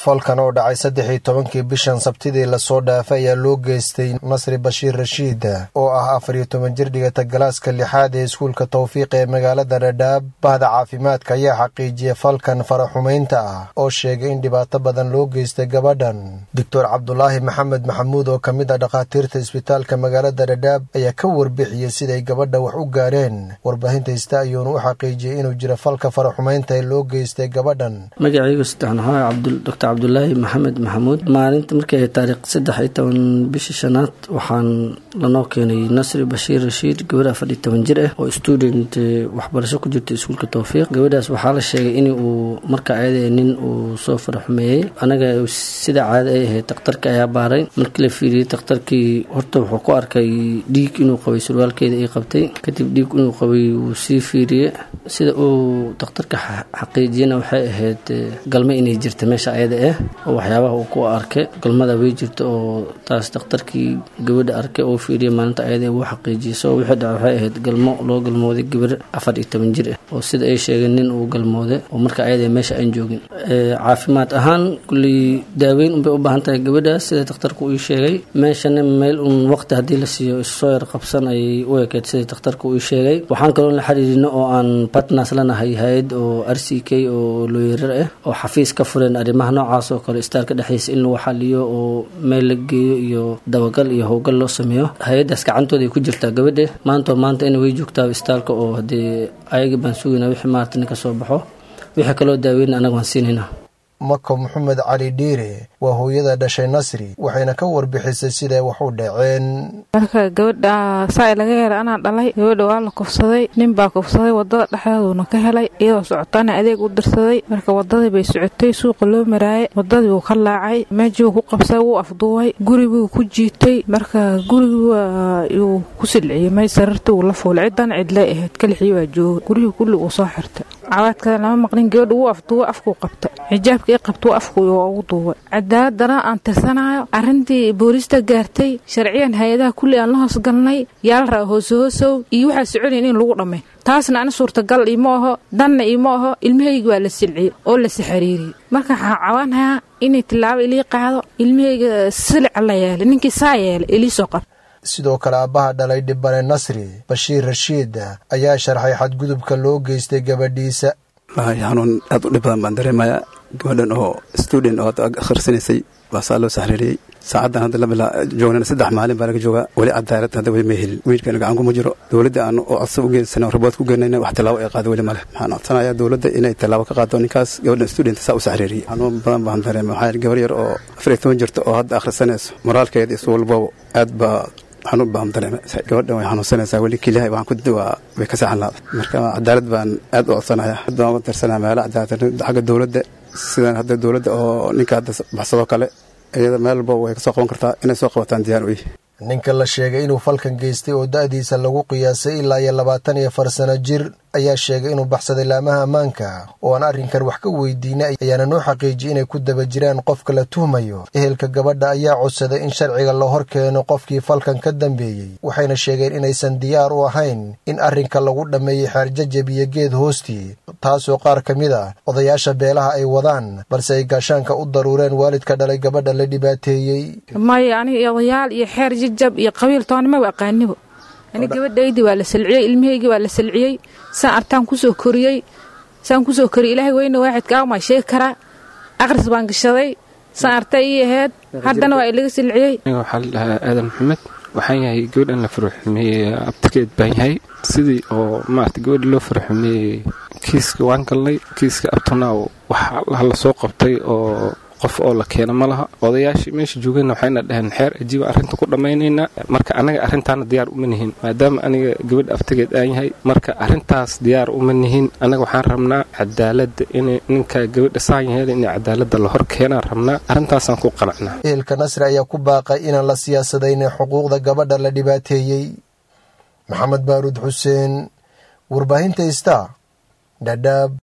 falkan oo dhacay saddex iyo tobankii bishan sabtidii lasoo dhaafay ayaa loo geystay nasri bashiir rashiid oo ah afar iyo toban jir dhigata galaaska lixaad ee iskuulka tawfiiq ee magaalada dhadhaab bahda caafimaadka ayaa xaqiijiyay falkan faraxumaynta ah oo sheegay in dhibaato badan loo geystay gabadhan doctor cabdulaahi maxamed maxamuud oo ka mid ah dhakhaatiirta isbitaalka magaalada dhadhaab ayaa ka warbixiyey siday gabadha wax u gaareen warbaahinta hista ayuunu u xaqiijiyey inuu jiro falka faraxumaynta ee loo geystay gabadhan doctor cabdulaahi maxamed maxamuud maalinta markii ay taariikh saddex iyo toban bishii shanaad waxaan lanoo keenay nasri bashiir rashiid gabadh afar iyo toban jir ah oo student waxbarasho ku jirta iskuulka towfiiq gabadhaas waxaa la sheegay in uu marka ayada nin uu soo faraxumeeyey anaga sida caada ay ahayd dakhtarka ayaa baaray markii la fiiriyey dakhtarkii horta wuxuu ku arkay dhiig inuu qabay surwaalkeeda ay qabtay kadib dhiig inuu qabay wuu sii fiiriyey sida uu dakhtarka xaqiijiyana waxay ahayd galma inay jirta meesha ayada ah oo waxyaabaha uu ku arkay galmada way jirta oo taas dakhtarkii gabadha arkay oo fiiriyay maalinta ayada uu xaqiijiyay soo wixii dhaca waxay ahayd galmo loo galmooday gabar afar iyo toban jir ah oo sida ay sheegeen nin uu galmooday oo marka ayada meesha aan joogin caafimaad ahaan kulley daaweyn unbay u baahan tahay gabadhaas sida dakhtarku uu sheegay meeshana meel un waqti haddii la siiyo issoo yar qabsan ayay u ekeed sida dakhtarku uu sheegay waxaan kaloo la xiriirino oo aan partners lanahay hay-ad oo r c k oo looyarar ah oo xafiis ka fureen arrimaha noocaas oo kale istaalka dhexdiisa in lagu xaliyo oo meel la geeyo iyo dabagal iyo howlgal loo sameeyo hay-addaas gacantooda ay ku jirtaa gabadha maantoo maanta ina way joogtaa istaalka oo haddee ayaga baan sugayna wixii maarata nin ka soo baxo wixii kaloo daaweyna anaga waan siinayna mako maxamed cali dhiire waa hooyada dhashay nasri waxayna ka warbixisay siday wax u dhaceen marka gabadha saa laga helay anaa dhalay gabadha waa la kufsaday nin baa kufsaday wadada dhexdeeduuna ka helay iyadoo socotaana adeeg u dirsaday marka wadadii bay socotay suuqa loo maraayay wadadii wuu ka laacay meeshii wuu ku qabsaday wuu afduubay guriguu ku jiitay marka gurigii yuu ku silciyey may sarartii wuu la fuulay cidan cidlay ahayd kalixii waa joogay gurihii kulli uu soo xirtay cawaadkada lama maqlin gabadha wuu afduubay afkuu qabta xijaabka qabtuu afku ugu duubay cadaaladana aan tirsanayo arrintii boolista gaartay sharciyan hay-adaha kulli aan la hoosgalnay yaala raa hoose hoosow iyo waxaa soconayn in lagu dhammay taasna ani suurtagal iima aho danna iima aho ilmahaygi waa la silciyey oo lasi xiriiriyey marka waxaan cawaanayaa inay tilaabo ilii qaado ilmahayga silica la yeelay ninkii saa yeelay ilii soo qab sidoo kale aabbaha dhalay dhibane nasri bashiir rashiid ayaa sharxay xadgudubka loo geystay gabadhiisa xanuun aad u dhib badan baan dareemayaa gabadhan oo student oo hadda akhrisanaysay baa saa loo saxriiriyey saacaddan hadda la joognana saddex maalin baa laga joogaa weli cadaalad hadda weli ma helin wiilkana gacan kuma jiro dowladda aan oo codsa u geensan ribood ku geenayna wax tallaabo ay qaado weli male waxaan codsanayaa dowladda inay tallaabo ka qaado ninkaas gabadhan student saa u saxriiriyey xanuun badan baan dareema waxaa gabar yar oo afar iyo toban jirta oo hadda akhrisanayso moraalkeeda isu walbaba aad baa xanuun baan dareema gabadhan way xanuunsanaysaa weli keliyahay waxaan ku waa way ka saxan laada marka cadaalad baan aad u codsanaya hadda waan uga tirsanaya meelo cadaalad xagga dowladda sidan hadda dowladda oo ninka hadda baxsadoo kale iyada meel walba way ka soo qaban kartaa inay soo qabataan diyaar u yihi ninka la sheegay inuu falkan geystay oo da'diisa lagu qiyaasay ilaa iyo labaatan iyo afar sano jir ayaa sheegay inuu baxsaday laamaha ammaanka oo aan arrinkan wax ka weydiinay ayaana noo xaqiijiyay inay ku daba jiraan qofka la tuhmayo ehelka gabadha ayaa codsaday in sharciga la hor keeno qofkii falkan ka dambeeyey waxayna sheegeen inaysan diyaar u ahayn in arrinka lagu dhammeeyey xeerjajab iyo geed hoostii taasoo qaar ka mid a odayaasha beelaha ay wadaan balse ay gaashaanka u daruureen waalidka dhalay gabadha la dhibaateeyey maya aniga odayaal iyo xeer jajab iyo qabiil toonimaba aqaanibo ani gabadhaydii waa la salciyey ilmahaygii waa la salciyey saan artaan kusoo koriyey saan kusoo koriyey ilaahay weyne waaxidka maa sheegi karaa aqris baan gashaday saan artay ii ahayd haddana waa ilaga salciyey aniga waxaa la dhahaa aadan maxamed waxaan yahay gabadhan la faruxumeeyey abtikeed baan yahay sidii oo maarata gabadha loo faruxumeeyey kiiska waan galnay kiiska abtanaaw waxa la soo qabtay oo qof oo la keena ma laha odayaashii meesha joogayna waxayna dhaheen xeer ajiiba arrinta ku dhammaynaynaa marka anaga arrintaana diyaar uma nihin maadaama aniga gabadha aftageed aan yahay marka arrintaas diyaar uma nihin anaga waxaan rabnaa cadaaladda in ninka gabadha saan yaheela in cadaaladda la hor keenaan rabnaa arrintaasaan ku qanacnaa ehelka nasri ayaa ku baaqay inaan la siyaasadaynin xuquuqda gabadha la dhibaateeyey maxamed baaruud xuseen warbaahinta ista dhadhaab